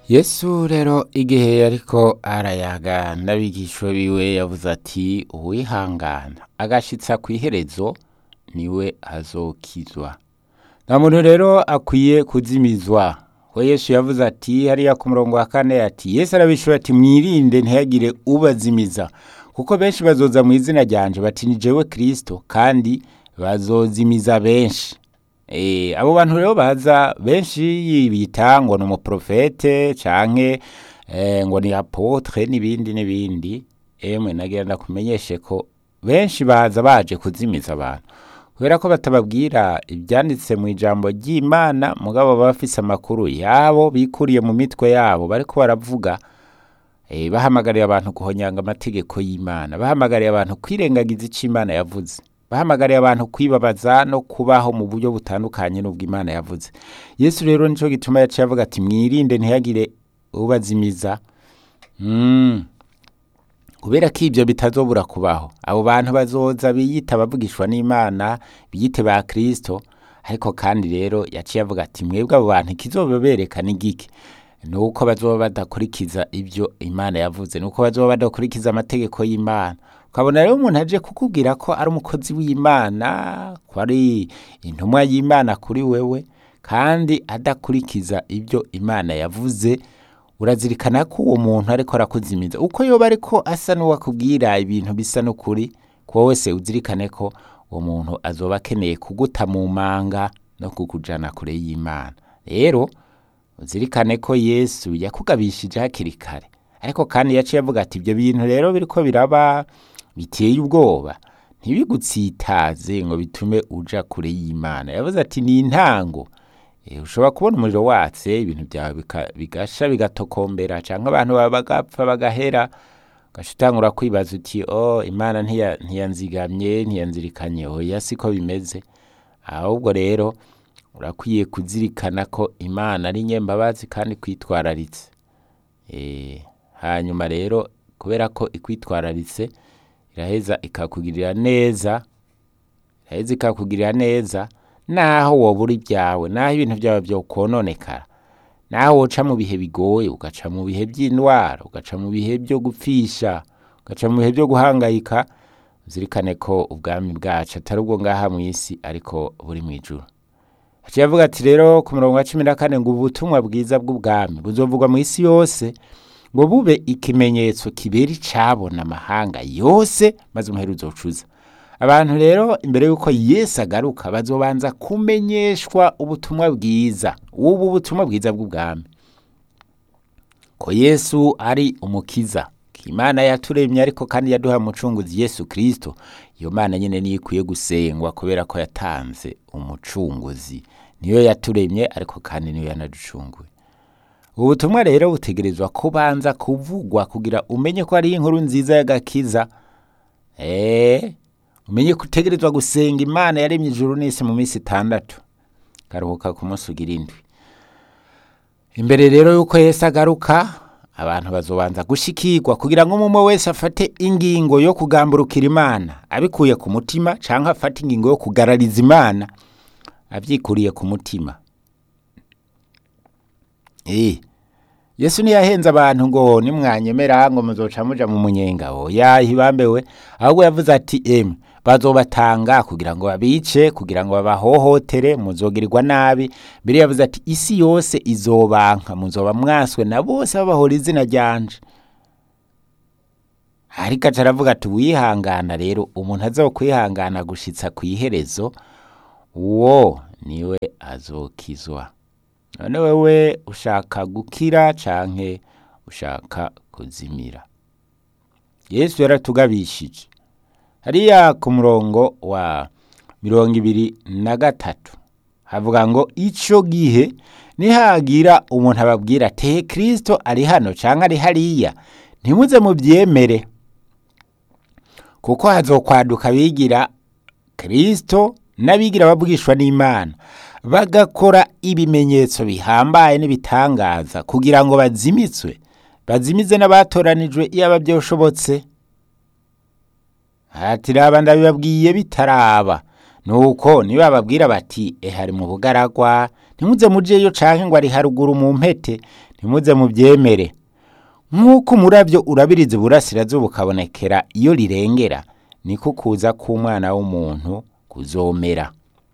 yesu rero igihe yariko arayaga n'abigishwa biwe yavuze ati uwihangana agashitsa kw'iherezo niwe azokizwa nta muntu rero akwiye kuzimizwa ko yesu yavuze ati hariya ku murongo wa kane ati yesu arabishura ati mwirinde ntihagire ubazimiza kuko benshi bazoza mu izina ryanje bati ni jewe kristo kandi bazozimiza benshi Eh, abo bantu rero baza benshi bita ngo ni umuprofete canke eh, ngo ni apotre n'ibindi n'ibindi emwe nagira ndakumenyeshe ko benshi baza baje kuzimiza abantu kubera ko batababwira ibyanditse mu ijambo ry'imana mugabo baba bafise amakuru yabo bikuriye mu mitwe yabo bariko baravuga eh, bahamagariye abantu guhonyanga amategeko y'imana bahamagariye abantu kwirengagiza ico imana yavuze bahamagariye abantu kwibabaza no kubaho mu buryo butandukanye n'ubwo imana yavuze yesu rero nico gituma yaciye avuga ati mwirinde ntihagire ubazimiza mm. kubera ko ibyo bitazobura kubaho abo bantu bazoza biyita abavugishwa n'imana biyite ba kristo ariko kandi rero yaciye avuga ati mwebwe abo bantu ikizobabereka ni giki nuko bazoba badakurikiza ibyo imana yavuze nuko bazoba badakurikiza amategeko y'imana ukabona rero umuntu aje kukubwira ko ari umukozi w'imana ko ari intumwa y'imana kuri wewe kandi adakurikiza ibyo imana yavuze urazirikana ko uwo muntu ariko arakuzimiza uko yoba ariko asa n'uwakubwira ibintu bisa n'ukuri kuba wese uzirikane ko uwo muntu azoba akeneye kuguta mu manga no kukujana kure y'imana rero uzirikane ko yesu yakugabishije hakiri kare ariko kandi yaciye avuga ati ibyo bintu rero biriko biraba biteye ubwoba ntibigutsitaze ngo bitume uja kure y'imana yavuze ati ni intango Eh, ushobora kubona umuriro watse ibintu byawe bika- bigasha bigatokombera canke abantu bawe bagapfa bagahera ugaca utangura kwibaza uti oh imana ntiya- ntiyanzigamye ntiyanzirikanye oya siko bimeze ahubwo rero urakwiye kuzirikana ko imana ari nyembabazi kandi kwitwararitse Eh, hanyuma rero kubera ko ikwitwararitse iraheza ikakugirira neza iraheza ikakugirira neza naho wobura ibyawe naho ibintu byawe byokononekara naho woca mu bihe bigoye ugaca mu bihe by'indwara ugaca mu bihe byo gupfisha ugaca mu bihe byo guhangayika uzirikane ko ubwami bwacu atari ubwo ngaha mu isi ariko buri mu ijuru aciye avuga ati rero ku murongo wa cumi na kane ngo ubutumwa bwiza bw'ubwami buzovugwa mu isi yose ngo bube ikimenyetso kibera icabona amahanga yose maze umuheru uzocuza abantu rero imbere y'uko yesu agaruka bazobanza kumenyeshwa ubutumwa bwiza ubu butumwa bwiza bw'ubwami ko yesu ari umukiza ko imana yaturemye ariko kandi yaduha umucunguzi yesu kristo iyo mana nyine niyo ikwiye gusengwa kubera ko yatanze umucunguzi niyo yaturemye ariko kandi niyo yanaducunguye ubu butumwa rero butegerezwa kubanza kuvugwa kugira umenye ko ari inkuru nziza y'agakiza eee umenye ko utegerezwa gusenga imana yaremye ijuru n'isi mu minsi itandatu karuhuka ku munsi ugira indwi imbere rero y'uko yesu agaruka abantu bazobanza gushikirwa kugira ngo umwe wese afate ingingo yo kugamburukira imana abikuye ku mutima cyangwa afate ingingo yo kugarariza imana abyikuriye ku mutima Eh, yesu ntiyahenze abantu ngo nimwanyemera ngo muzoca muja mu munyenga oya hibambewe ahubwo yavuze ati emwe bazobatanga kugira ngo babice kugira ngo babahohotere muzogirirwa nabi mbere yavuze ati isi yose izobanka muzoba mwaswe na bose babahora izina ryanje ariko aca aravuga ati wihangana rero umuntu azokwihangana gushitsa ku iherezo uwo niwe azokizwa none wewe ushaka gukira canke ushaka kuzimira yesu yaratugabishije hariya ku murongo wa mirongo ibiri na gatatu havuga ngo ico gihe nihagira umuntu ababwira ati kristo ari hano canke ari hariya ntimuze muvyemere kuko hazokwaduka abigira kristo n'abigira babwishwa n'imana bagakora ibimenyetso bihambaye n'ibitangaza kugira ngo bazimitswe bazimize n'abatoranijwe iyaba byoshobotse ati raba ndabibabwiye bitaraba nuko niba bababwira bati ehari mu bugaragwa ntimuze mujeyo canke ngo ari haruguru mu mpete ntimuze mubyemere nk'uko umurabyo urabiriza iburasirazuba ukabonekera iyo rirengera niko kuza k'umwana w'umuntu kuzomera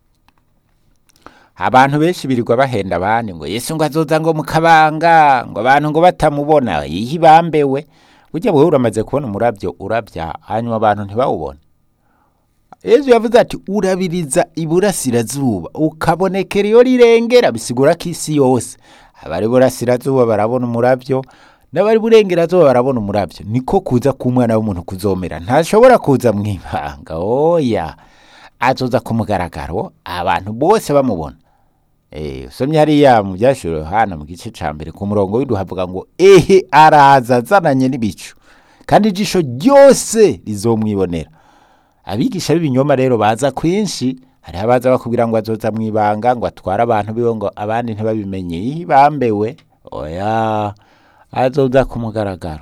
abantu benshi birirwa bahenda abandi ngo yesu ngo azoza ngo mukabanga ngo abantu ngo batamubona yihi bambewe burya wowe uramaze kubona umurabyo urabya hanyuma abantu ntibawubone yesu yavuze ati urabiriza iburasirazuba ukabonekera iyo rirengera bisigura ko isi yose abari burasirazuba barabona umurabyo n'abari burengerazuba barabona umurabyo niko kuza k'umwana w'umuntu kuzomera ntashobora kuza mu ibanga oya azoza ku mugaragaro abantu bose bamubona Eh, usomye hariya mu byashuro Yohana mu gice ca mbere ku murongo w'indwi havuga ngo ehe araza azananye n'ibicu kandi ijisho ryose rizomwibonera abigisha b'ibinyoma rero baza kwinshi hariho abaza bakubwira ngo azoza mu ibanga ngo atware abantu biwe ngo abandi ntibabimenye Ih, bambewe oya azoza ku mugaragaro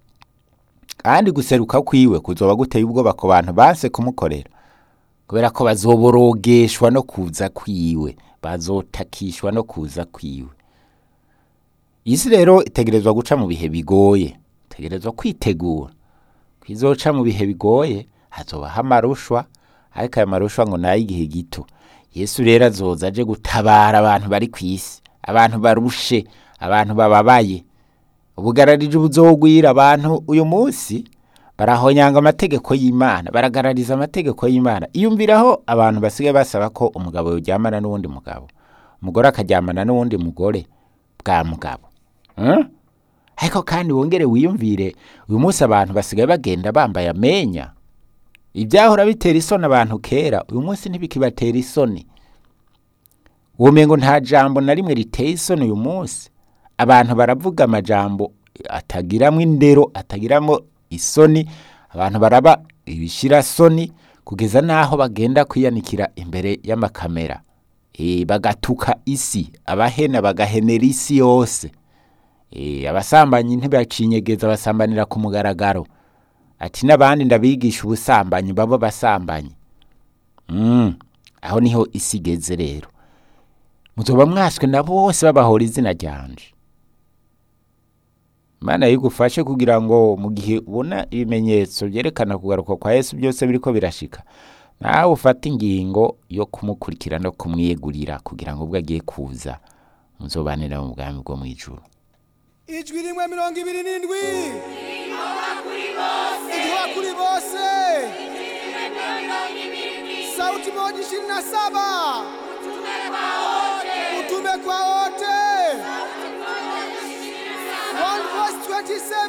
kandi guseruka kwiwe kuzoba guteye ubwoba ku bantu banse kumukorera kubera ko bazoborogeshwa no kuza kwiwe bazotakishwa no kuza kwiwe isi rero itegerezwa guca mu bihe bigoye itegerezwa kwitegura kwizoca mu bihe bigoye hazobaho amarushwa ariko ayo marushwa ngo ni ay'igihe gito yesu rero azoza aje gutabara abantu bari ku isi abantu barushe abantu bababaye ubugararije buzogwira abantu uyu munsi barahonyanga amategeko y'imana baragarariza amategeko y'imana iyumviraho abantu basigaye basaba ko umugabo yoryamana n'uwundi mugabo umugore akaryamana n'uwundi mugore bwa mugabo Hmm? ariko kandi wongere wiyumvire uyu munsi abantu basigaye bagenda bambaye amenya ibyahora bitera isoni abantu kera uyu munsi ntibikibatera isoni ubumengo nta jambo na rimwe riteye isoni uyu munsi abantu baravuga amajambo atagiramo indero atagiramo isoni abantu baraba ibishirasoni kugeza n'aho bagenda kwiyanikira imbere y'amakamera e, bagatuka isi abahena bagahenera isi yose e, abasambanyi ntibacinyegeza basambanira ku mugaragaro ati n'abandi ndabigisha ubusambanyi babo basambanyi mm. aho niho isi igeze rero muzoba mwaswe na bose babahora izina ryanje Imana yigufashe kugira ngo mu gihe ubona ibimenyetso byerekana kugaruka kwa Yesu byose biriko birashika nawe ufate ingingo yo kumukurikira no kumwiyegurira kugira ngo ubwo agiye kuza muzobanira mu bwami bwo mu ijuru ijwi rimwe mirongo ibiri n'indwi igihuha kuri bose sauti moja ishirini na saba utume kwa wote One voice 27